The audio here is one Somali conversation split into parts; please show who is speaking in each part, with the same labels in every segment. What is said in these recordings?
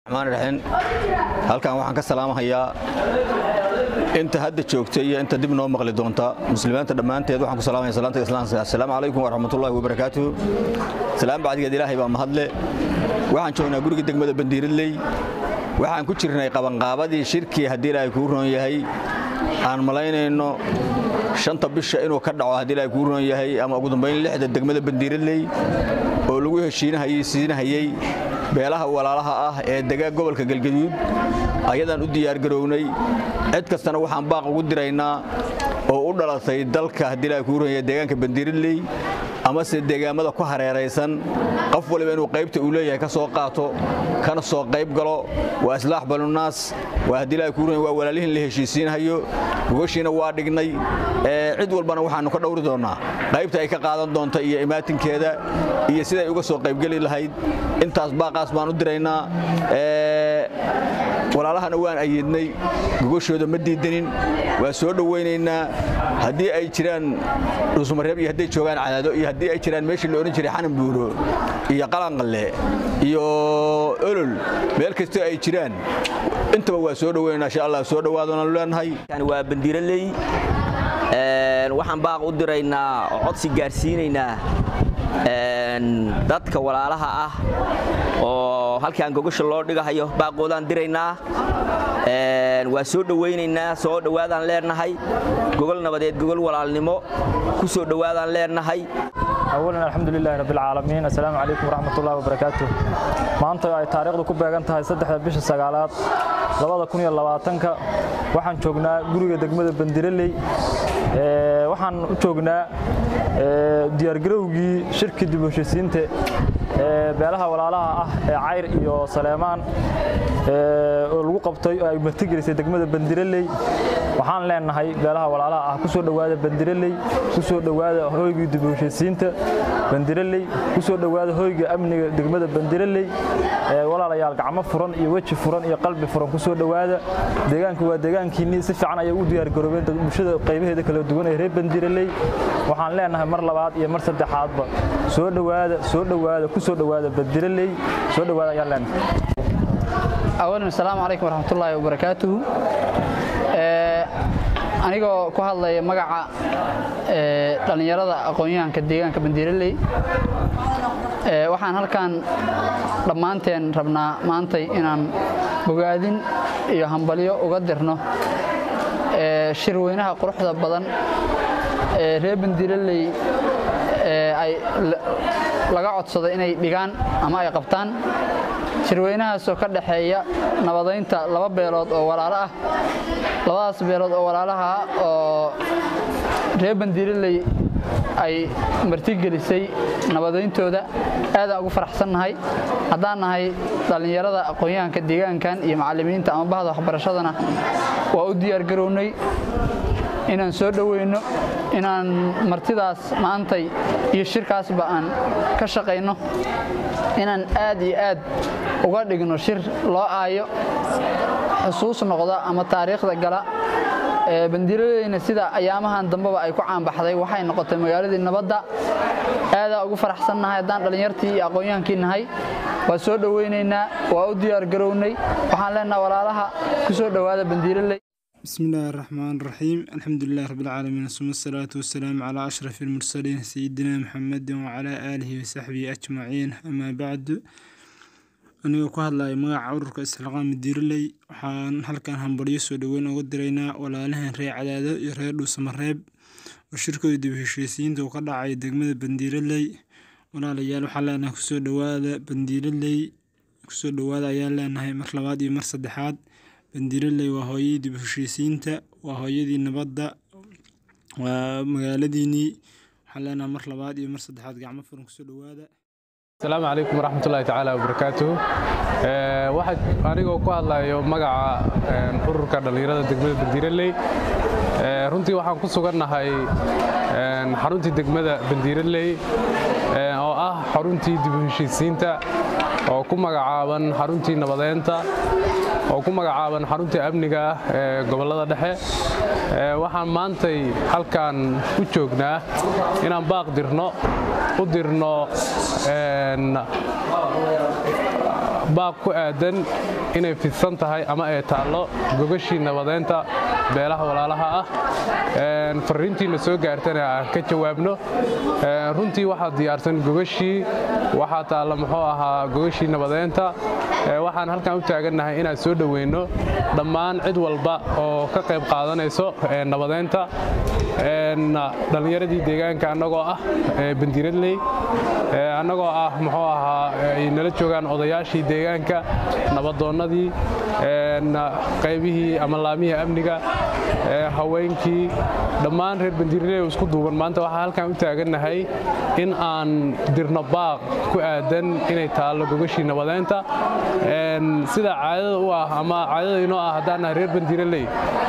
Speaker 1: raxmaan raxiim halkan waxaan ka salaamahayaa inta hadda joogta iyo inta dib noo maqli doonta muslimiinta dhammaanteed waxaan ku salaamaya salaanta islaamka assalaamu calaykum waraxmatullaahi wabarakaatuhu salaam bacdigeed ilaahay baa mahadle waxaan joognaa guriga degmada bandiiradley waxaan ku jirnay qabanqaabadii shirkii haddii ilaahay kuu roon yahay aan malaynayno shanta bisha inuu ka dhaco haddii ilaahay kuu roon yahay ama ugu dambayn lixda degmada bandiiradley oo lagu heshiinahayey siinahayey beelaha walaalaha ah ee dega gobolka galgaduud ayadaan u diyaargarownay cid kastana waxaan baaq ugu diraynaa oo u dhalatay dalka haddii ilaahay kuu roon yahay deegaanka bandiiradley amase deegaamada ku hareeraysan qof waliba inuu qaybta uu leeyahay ka soo qaato kana soo qayb galo waa islaax balunaas waa haddii ilaahay kuu roon waa walaalihin la heshiisiinhayo gogashiina waa dhignay cid walbana waxaannu ka dhowri doonnaa qaybta ay ka qaadan doonta iyo imaatinkeeda iyo siday uga soo qaybgeli lahayd intaas baaqaas baan u diraynaa walaalahana waan ayeednay gogashooda ma diidanin waa soo dhowaynaynaa haddii ay jiraan dhuusmareeb iyo hadday joogaan cadaado iyo haddii ay jiraan meeshii la odhan jiray xanan buuro iyo qalanqalle iyo olol meel kastoo ay jiraan intaba waa soo dhowaynaynaa insha allah soo dhowaadanu leenahay
Speaker 2: waa bandiiraley waxaan baaq u diraynaa oo codsi gaarsiinaynaa dadka walaalaha ah oo halkaan gogasha loo dhigahayo baaqoodaan diraynaa waa soo dhowaynaynaa soo dhowaadaan leenahay gogol nabadeed gogol walaalnimo ku soo dhowaadaan leenahay
Speaker 3: awalan alxamdulilaahi rabbilcaalamiin assalaamu calaykum waraxmatullahi wabarakaatu maanta ay taariikhdu ku beegan tahay saddexda bisha sagaalaad labada kun iyo labaatanka waxaan joognaa guriga degmada bandiraley waxaan u joognaa diyaargarowgii shirkii dib u heshisiinta beelaha walaalaha ah ee cayr iyo saleemaan oo lagu qabtay oo ay martigelisay degmada bandiraley waxaan leenahay beelaha walaalaha ah ku soo dhowaada bandiraley ku soo dhowaada hoygii dib u heshisiinta bandiraley ku soo dhowaada hoyga amniga degmada bandiraley walaalayaal gacmo furan iyo weji furan iyo qalbi furan ku soo dhowaada deegaanka waa deegaankiinnii si fiican ayay u diyaargaroobeen bulshada qaybaheeda kala duwan ee reer bandiraley waxaan leenahay mar labaad iyo mar saddexaadba soo dhowaada soo dhowaada ku soo dhowaada bandiraley soo dhowaada ayaan leenahay
Speaker 4: awalan assalaamu calaykum waraxmatullaahi wabarakaatuhu anigoo ku hadlaya magaca dhallinyarada aqoon-yahanka deegaanka bandiiraley waxaan halkan dhammaanteen rabnaa maantay inaan bogaadin iyo hambalyo uga dirno shirweynaha quruxda badan ee reer bandiiraley ay laga codsaday inay dhigaan ama ay qabtaan shirweynahaasoo ka dhaxeeya nabadaynta laba beelood oo walaalo ah labadaas beelood oo walaalaha oo reer bandiiraley ay martigelisay nabadayntooda aadaan ugu faraxsannahay haddaan nahay dhallinyarada aqoon-yahanka deegaankan iyo macallimiinta ama bahda waxbarashadana waa u diyaargarownay inaan soo dhoweyno inaan martidaas maantay iyo shirkaasba aan ka shaqayno inaan aad iyo aad uga dhigno shir loo aayo xusuus noqda ama taariikhda gala bandiiradeyna sida ayaamahan dambeba ay ku caanbaxday waxay noqotay magaaladii nabadda aadaa ugu faraxsannahay haddaan dhallinyartii iyo aqoon-yahankii nahay waa soo dhoweynaynaa waa u diyaargarownay waxaan leenaha walaalaha ku soo dhowaada bandiiraley
Speaker 5: بسم الله الرحمن الرحيم الحمد لله رب العالمين ثم الصلاة والسلام على أشرف المرسلين سيدنا محمد وعلى آله وصحبه أجمعين أما بعد anigoo ku hadlaya magaca ururka isxilqaam diiraley waxaan halkan hambalyo soo dhoweyn uga diraynaa walaalahan reer cadaado iyo reer dhuusamareeb oo shirkooda dib heshiisiinta uu ka dhacay degmada bandiiraley walaalayaal waxaan leenahay kusoo dhowaada bandiiraley kusoo dhowaada ayaan leenahay mar labaad iyo mar saddexaad bandiiraley waa hooyadii dib heshiisiinta waa hooyadii nabadda waa magaaladiinii waxaan leenahay mar labaad iyo mar saddexaad gacmo furan kusoo dhowaada
Speaker 6: asalaamu calaykum waraxmatullaahi tacaala wabarakaatuhu waxaa anigoo ku hadlayo magaca ururka dhallinyarada degmada bandiiraley runtii waxaan ku sugannahay xaruntii degmada bandiiraley oo ah xaruntii dib u heshiisiinta oo ku magacaaban xaruntii nabadeynta oo ku magacaaban xaruntii amniga ah ee gobollada dhexe waxaan maantay halkan u joognaa inaan baaq dirno u dirno baaq ku aadan inay fidsan tahay ama ay taallo gogashii nabadeynta beelaha walaalaha ah fariintiina soo gaartana aan ka jawaabno runtii waxaa diyaarsan gogashii waxaa taalla muxuu ahaa gogashii nabadeynta waxaan halkan u taagannahay inaan soo dhoweyno dhammaan cid walba oo ka qayb qaadanayso nabadeynta dhallinyaradii deegaanka annagoo ah bandiradley annagoo ah muxuu ahaa ay nala joogaan odayaashii deegaanka nabadoonnadii qaybihii ama laamihii amniga haweenkii dhammaan reer bandiiraley oo isku duuban maanta waxaa halkan u taagannahay in aan dirno baaq ku aadan inay taallo gogashii nabadeynta sida caadada u ah ama caadada inoo ah haddaan nahay reer bandiiraley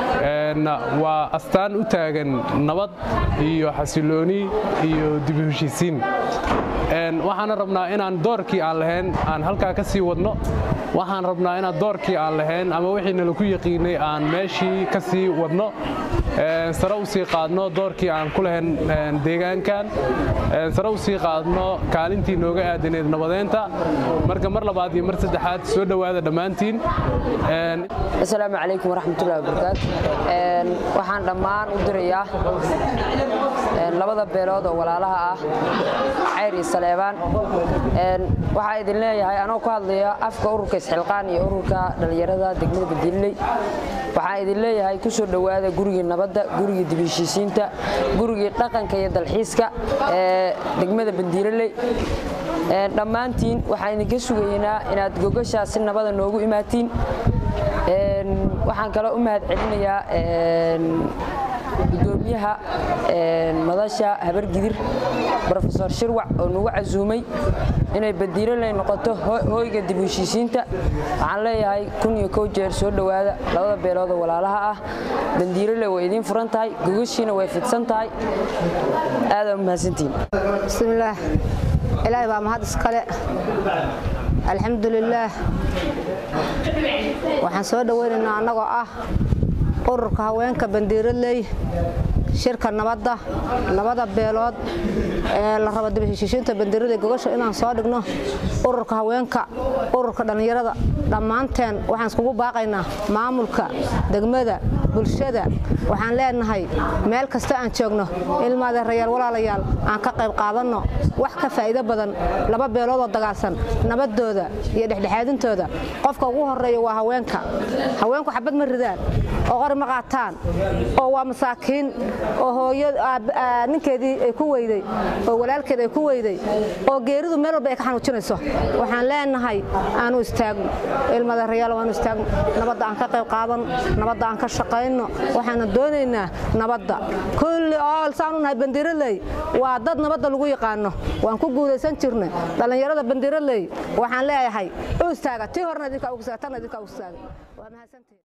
Speaker 6: waa astaan u taagan nabad iyo xasilooni iyo dib u heshiisiin waxaana rabnaa inaan doorkii aan lahayn aan halkaa ka sii wadno waxaan rabnaa inaan doorkii aan lahayn ama wixii nalaku yaqiinay aan meeshii ka sii wadno sare u sii qaadno doorkii aan ku lahayn deegaankan sare u sii qaadno kaalintii nooga aadaneed nabadeynta marka mar labaad iyo mar saddexaad soo dhowaada dhammaantiin
Speaker 7: asalaamu calaykum waraxmatullahi wabarakaatu waxaan dhammaan u dirayaa labada beelood oo walaalaha ah cayr iyo saleebaan waxaa idin leeyahay anoo ku hadlaya afka ururka isxilqaan iyo ururka dhallinyarada degmada badiiley waxaan idin leeyahay ku soo dhowaada gurigii nabadda gurigii dibheshiisiinta gurigii dhaqanka iyo dalxiiska ee degmada bandiiraley dhammaantiin waxaan idinka sugaynaa inaad gogashaas si nabada noogu imaatiin waxaan kaloo u mahad celinayaa gudoomiyaha madasha habargidir rofesor shirwac oo nagu casuumay inay badiiraley noqoto hooyga dib heshiisiinta waxaan leeyahay kun iyo kow jeer soo dhowaada labada beelood oo walaalaha ah bandiiraley way idiin furan tahay gogashiina way fidsan tahay aadaa u mahadsantihiin
Speaker 8: bismillaah ilaahay baa mahad iskale alxamdulilaah waxaan soo dhoweynaynaa annagoo ah ururka haweenka bandiiraley shirka nabadda labada beelood ee la rabo dibheshiishiinta bandiiraley gogasha inaan soo dhigno ururka haweenka ururka dhallinyarada dhammaanteen waxaan iskugu baaqaynaa maamulka degmada bulshada waxaan leenahay meel kasta aan joogno ilmaadeerayaal walaalayaal aan ka qayb qaadanno wax ka faa'iido badan laba beeloodoo dagaalsan nabadooda iyo dhexdhexaadintooda qofka ugu horeeya waa haweenka haweenku xabad ma ridaan oo qori ma qaataan oo waa masaakiin oo hooyo ninkeedii ay ku weyday oo walaalkeed ay ku weyday oo geeridu meel walba ay ka xanuujinayso waxaan leenahay aanu istaagno ilmaadeerayaal aanu istaagno nabadda aan ka qayb qaadan nabadda aan ka shaqayno waxaana doonaynaa nabadda kulli ool saanu nahay bandiiraley waa dad nabadda lagu yaqaano waan ku guulaysan jirnay dhallinyarada bandiiraley waxaan leeyahay u istaaga tii horena idinkaa ugu istaaga tanna idinkaa ugu istaaga waa mahadsantihin